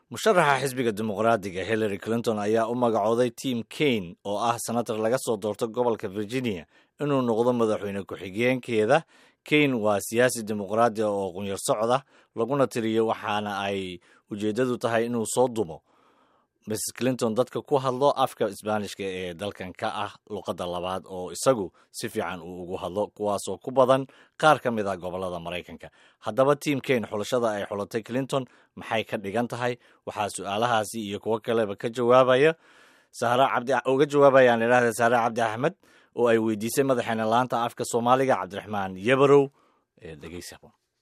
musharaxa xisbiga dimuqraadiga hillary clinton ayaa u magacooday tim kaine oo ah senator laga soo doorto gobolka virginia inuu noqdo madaxweyne ku-xigeenkeeda kaine waa siyaasi dimuqraadi oo qunyar socda laguna tiriyo waxaana ay ujeeddadu tahay inuu soo dumo mrs clinton dadka ku hadlo afka isbaanishka ee dalkan ka ah luqadda labaad oo isagu si fiican uu ugu hadlo kuwaasoo ku badan qaar ka mid ah gobollada maraykanka haddaba tiam kaine xulashada ay xulatay clinton maxay ka dhigan tahay waxaa su-aalahaasi iyo kuwo kaleba ka jawaabaya sahra cabdi uga jawaabayaan idhahda sahre cabdi axmed oo ay weydiisay madaxeena laanta afka soomaaliga cabdiraxmaan yabarow ee dhegeysa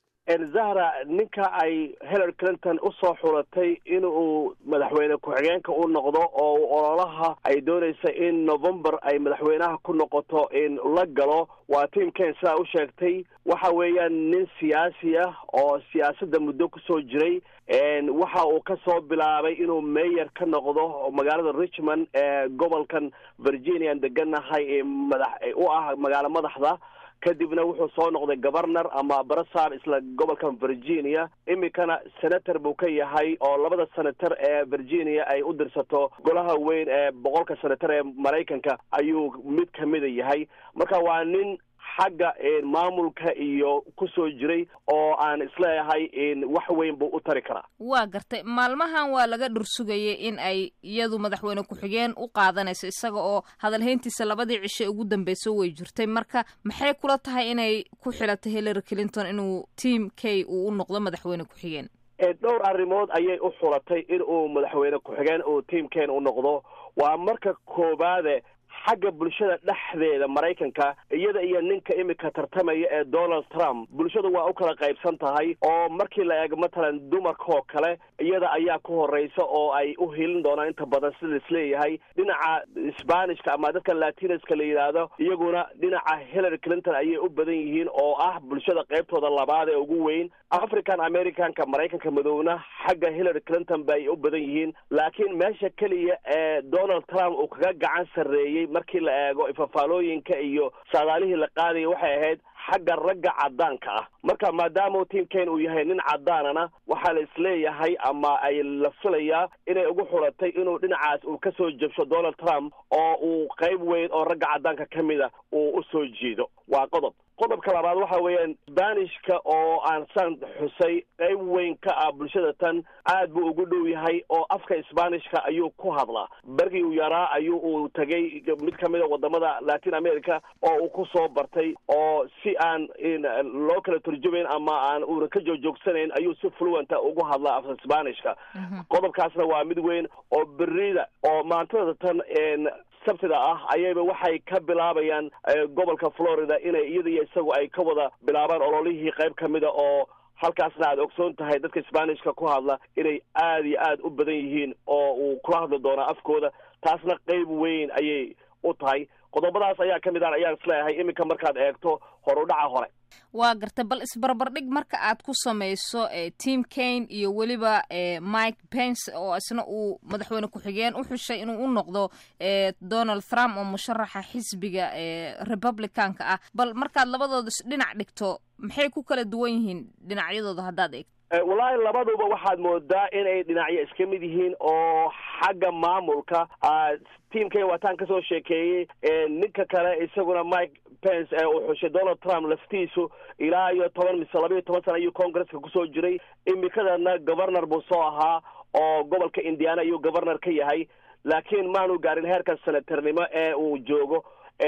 zahra ninka ay hillary clinton usoo xulatay inuu madaxweyne ku-xigeenka u noqdo oo ololaha ay doonaysa in november ay madaxweynaha ku noqoto in la galo waa tim kaine sidaa u sheegtay waxa weeyaan nin siyaasi ah oo siyaasadda muddo kusoo jiray waxa uu ka soo bilaabay inuu mayor ka noqdo magaalada richmond ee gobolkan virginia an deganahay ee madax u ah magaalo madaxda kadibna wuxuu soo noqday governor ama barasar isla gobolkan virginia iminkana senator buu ka yahay oo labada senator ee virginia ay u dirsato golaha weyn ee boqolka senator ee maraykanka ayuu mid kamida yahay marka waa nin xagga maamulka iyo kusoo jiray oo aan isleeyahay wax weyn buu u tari karaa waa gartay maalmahan waa laga dhursugayay in ay iyadu madaxweyne ku-xigeen u qaadanayso isaga oo hadalhayntiisa labadii cishe ugu dambeyso way jirtay marka maxay kula tahay inay ku xilatay hillary clinton inuu team k uu u noqdo madaxweyne ku-xigeen dhowr arrimood ayay u xulatay in uu madaxweyne ku-xigeen uu team ken u noqdo waa marka koobaade xagga bulshada dhexdeeda maraykanka iyada iyo ninka imika tartamaya ee donald trump bulshadu waa u kala qaybsan tahay oo markii la eego matalan dumarkaoo kale iyada ayaa ku horeysa oo ay u hilin doonaan inta badan sida isleeyahay dhinaca sbanishka ama dadka latinaska la yidhaahdo iyaguna dhinaca hillary clinton ayay u badan yihiin oo ah bulshada qaybtooda labaad ee ugu weyn african americanka maraykanka madowna xagga hillary clinton bay u badan yihiin laakiin meesha keliya ee donald trump uu kaga gacan sarreeyey markii la eego ifafaalooyinka iyo saadaalihii la qaadaya waxay ahayd xagga ragga cadaanka ah marka maadaama tim kaine uu yahay nin cadaanana waxaa la isleeyahay ama ay la filayaa inay ugu xulatay inuu dhinacaas uu ka soo jabsho donald trump oo uu qayb weyn oo ragga cadaanka ka mida uu usoo jeedo waa qodob qodobka labaad waxa weeyaan sbanishka oo aan saan xusay qayb weyn ka ah bulshada tan aad buu ugu dhow yahay oo afka sbanishka ayuu ku hadlaa bergii uu yaraa ayuu uu tagay mid kamid a wadamada latin america oo uu ku soo bartay oo si aan loo kala turjumayn ama aan uuna ka joogjoogsanayn ayuu si fluenta ugu hadlaa afka sbanishka qodobkaasna waa mid weyn oo berida oo maantada tan sabtida ah ayayba waxay ka bilaabayaan gobolka florida inay iyada iyo isagu ay ka wada bilaabaan ololihii qayb ka mida oo halkaasna aad ogsoon tahay dadka sbanishka ku hadla inay aad iyo aad u badan yihiin oo uu kula hadli doonaa afkooda taasna qayb weyn ayay u tahay qodobadaas ayaa ka mid ah ayaan isleeyahay iminka markaad eegto horudhaca hore waa gartay bal isbarbardhig marka aad ku samayso tim kaine iyo weliba mike pence oo isna uu madaxweyne ku-xigeen u xushay inuu u noqdo donald trump oo musharaxa xisbiga republicanka ah bal markaad labadooda dhinac dhigto maxay ku kala duwan yihiin dhinacyadooda haddaad eegto wallaahi labaduba waxaad moodaa inay dhinacyo iska mid yihiin oo xagga maamulka tim kaine waataan kasoo sheekeeyey ninka kale isaguna mike pence ee uu xushay donald trump laftiisu ilaa iyo toban mise laba iyo toban sana ayuu congresska kusoo jiray imikadana governor buu soo ahaa oo gobolka indiana ayuu governor ka yahay laakiin maanu gaarin heerka senatarnimo ee uu joogo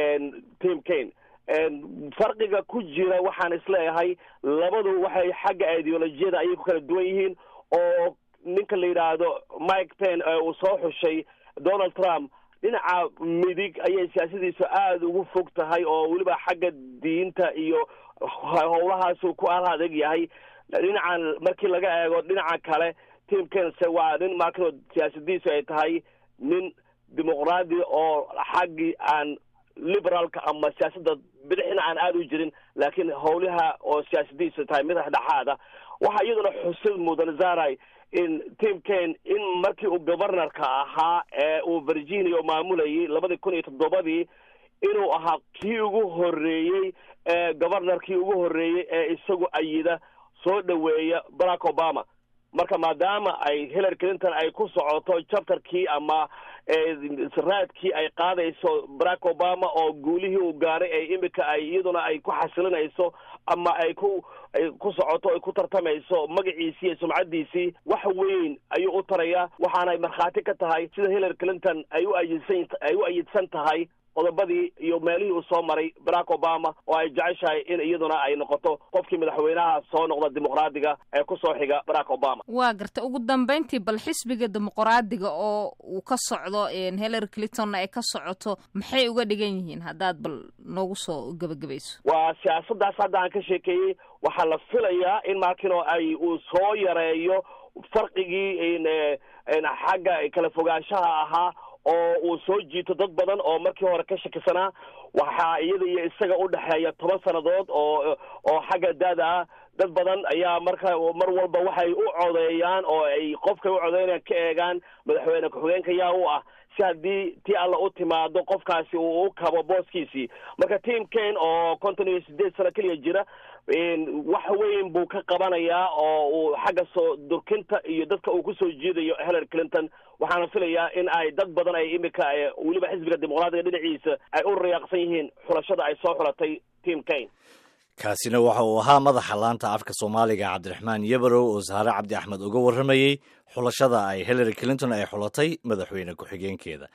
tim kaine farqiga ku jira waxaan isleeyahay labadu waxay xagga ideolojiyada ayay ku kala duwan yihiin oo ninka la yidhaahdo mike pen ee uu soo xushay donald trump dhinaca midig ayay siyaasadiisu aada ugu fog tahay oo weliba xagga diinta iyo howlahaasu ku al adeeg yahay dhinacan markii laga eego dhinaca kale tim kense waa nin markano siyaasadiisu ay tahay nin dimuqraadi oo xaggii aan liberaalka ama siyaasadda bidixina aan aada u jirin laakiin howlaha oo siyaasadiisu tahay mid dhexdhexaada waxaa iyaduna xusid mudan zaray in tim kaine in markii uu governorka ahaa ee uu virginia maamulayay labadii kun iyo toddobadii inuu ahaa kii ugu horreeyey ee governorkii ugu horreeyey ee isagu ayida soo dhoweeya barack obama marka maadaama ay hillary clinton ay ku socoto chapterkii ama raadkii ay qaadayso barack obama oo guulihii uu gaaray ay imika ay iyaduna ay ku xasilinayso ama ay ku ku socoto ay ku tartamayso magaciisii iyo sumcaddiisii wax weyn ayuu u tarayaa waxaanay markhaati ka tahay sida hillary clinton ay u ayidsan ay u ayidsan tahay qodobadii iyo meelihii uu soo maray barack obama oo ay jeceshahay in iyaduna ay noqoto qofkii madaxweynaha soo noqda dimuqraadiga ee kusoo xiga barack obama waa garta ugu dambeyntii bal xisbiga dimuqraadiga oo uu ka socdo hillary clintonna ay ka socoto maxay uga dhigan yihiin haddaad bal noogu soo gebagabayso waa siyaasaddaas hadda aan ka sheekeeyey waxaa la filayaa in markino ay uu soo yareeyo farqigii xagga kala fogaanshaha ahaa oo uu soo jiito dad badan oo markii hore ka shakisanaa waxaa iyada iyo isaga u dhexeeya toban sannadood oo oo xagga daada ah dad badan ayaa marka mar walba waxay u codeeyaan oo ay qofkay u codeynayaan ka eegaan madaxweyne ku-xigeenka yaa u ah si haddii tii alla u timaado qofkaasi uu u kabo booskiisii marka team kane oo konton iyo sideed sano keliya jira wax weyn buu ka qabanayaa oo uu xagga soo durkinta iyo dadka uu kusoo jiidayo hillary clinton waxaana filayaa in ay dad badan ay imika weliba xisbiga dimuqraadiga dhinaciisa ay u riyaaqsan yihiin xulashada ay soo xulatay team kane kaasina waxa uu ahaa madaxa laanta afka soomaaliga cabdiraxmaan yabarow oo saare cabdi axmed uga warramayey xulashada ay hillary clinton ay xulatay madaxweyne ku-xigeenkeeda